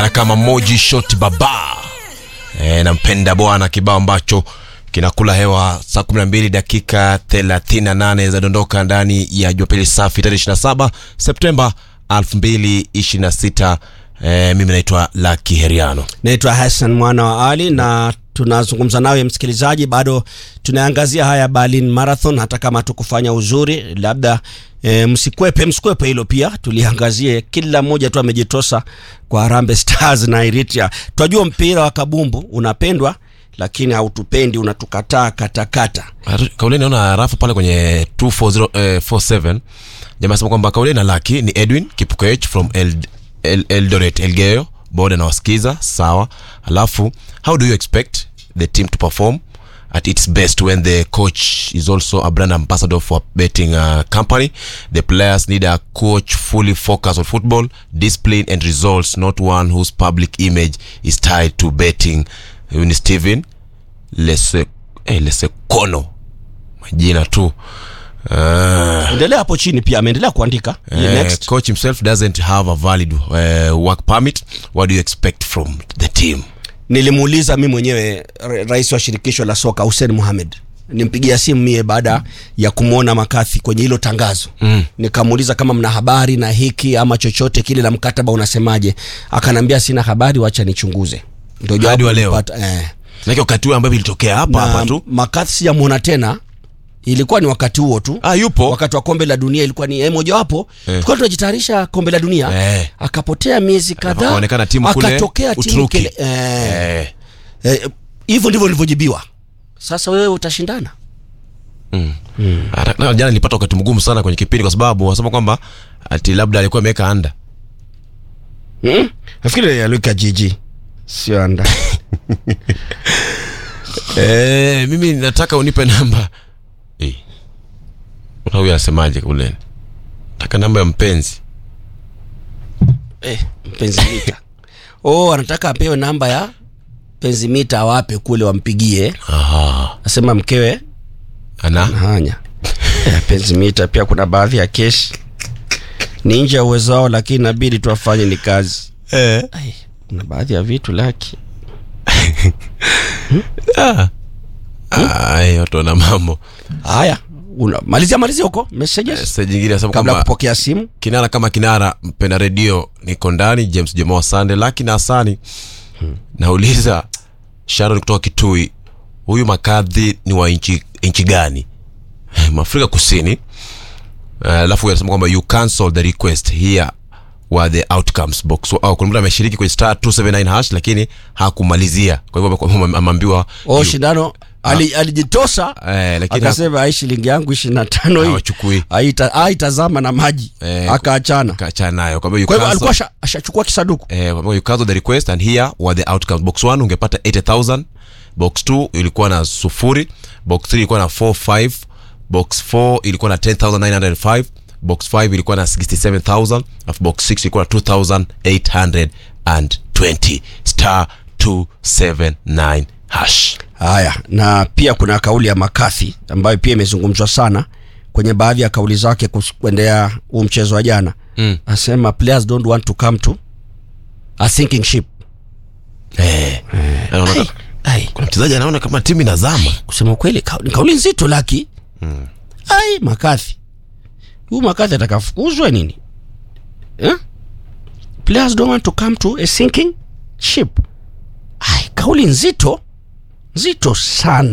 anajulikana kama Moji Shot Baba. E, nampenda bwana, kibao ambacho kinakula hewa saa 12 dakika 38 za dondoka ndani ya Jumapili safi tarehe 27 Septemba 2026. E, mimi naitwa Lucky Heriano. naitwa Hassan mwana wa Ali na tunazungumza nawe msikilizaji, bado tunaangazia haya Berlin Marathon, hata kama tukufanya uzuri labda e, msikwepe msikwepe hilo pia tuliangazie. Kila mmoja tu amejitosa kwa Harambee Stars na Eritrea. Twajua mpira wa kabumbu unapendwa, lakini hautupendi, unatukataa katakata. Kauleni naona rafu pale kwenye 24047 jamaa sema kwamba Kauleni na Lucky ni Edwin Kipukech from El, El, Eldoret Elgeyo boda na wasikiza sawa. Alafu how do you expect the team to perform at its best when the coach is also a brand ambassador for a betting uh, company the players need a coach fully focused on football discipline and results not one whose public image is tied to betting huyu ni Steven Lese, eh, Lesekono majina tu uh, Endelea hapo chini, pia ameendelea kuandika Ye, Eh, next. coach himself doesn't have a valid uh, work permit what do you expect from the team Nilimuuliza mi mwenyewe ra- rais wa shirikisho la soka Hussein Mohamed, nimpigia simu mie baada ya kumwona Makathi kwenye hilo tangazo mm. Nikamuuliza kama mna habari na hiki ama chochote kile na mkataba unasemaje, akanambia sina habari, wacha nichunguze. Ndio Hadi jawabu wa leo? nilipata, eh. Nake wakati huo ambapo ilitokea hapa hapa Na tu Makathi sijamuona tena, ilikuwa ni wakati huo tu ah, yupo wakati wa kombe la dunia ilikuwa ni eh, mojawapo Eh. tulikuwa tunajitayarisha kombe la dunia Eh. akapotea miezi kadhaa Akaonekana timu kule akatokea timu Uturuki. kile eh, eh, Eh, hivyo ndivyo nilivyojibiwa. Sasa wewe utashindana? hata- na jana nilipata wakati mgumu sana kwenye kipindi kwa sababu wasema kwamba ati labda alikuwa ameweka anda Hmm? Nafikiri aliweka jiji sio anda. eh, mimi nataka unipe namba eh. Unaona huyu anasemaje kule nataka namba ya mpenzi eh, mpenzi mita. Oh, anataka apewe namba ya mpenzi mita awape kule wampigie. Aha. Asema mkewe ana hanya. Eh, mpenzi mita pia kuna baadhi ya kesi ni nje ya uwezo wao, lakini inabidi tu afanye ni kazi. eh. Ai, kuna baadhi ya vitu laki. Ai, watu wana mambo Haya, una malizia malizia huko messages sasa jingine anasema kabla ya kwamba kupokea simu. kinara kama kinara mpenda redio niko ndani james jomoa sande laki na hasani nauliza sharon kutoka kitui huyu makadhi ni wa nchi nchi gani maafrika kusini Eh, alafu uh, anasema kwamba you cancel the request here were the outcomes box oh, kuna mtu ameshiriki kwenye star 279 hash lakini hakumalizia kwa hivyo ame- ameambiwa Oh, you- shindano ali, alijitosa eh, lakini akasema ai shilingi yangu ishirini na tano hii hawachukui Haita- haitazama na maji Eh, akaachana kaachana nayo kwa hivyo you kwa hivyo cancel- alikuwa asha- ashachukua kisaduku eh, kwa hivyo you cancel the request and here were the outcomes box 1 ungepata 80000 box 2 ilikuwa na sufuri box 3 ilikuwa na 45 box 4 ilikuwa na 10905 box 5 ilikuwa na 67000 alafu box 6 ilikuwa na 2820 star 279 hash haya na pia kuna kauli ya makathi ambayo pia imezungumzwa sana kwenye baadhi ya kauli zake kus- kuendea huu mchezo wa jana Mm. asema players don't want to come to a sinking ship eh, anaona ai, ai. kuna mchezaji anaona kama timu inazama kusema ukweli ka, ni kauli nzito laki mm. ai makathi huu makathi atakafukuzwa nini eh? players don't want to come to a sinking ship ai kauli nzito nzito sana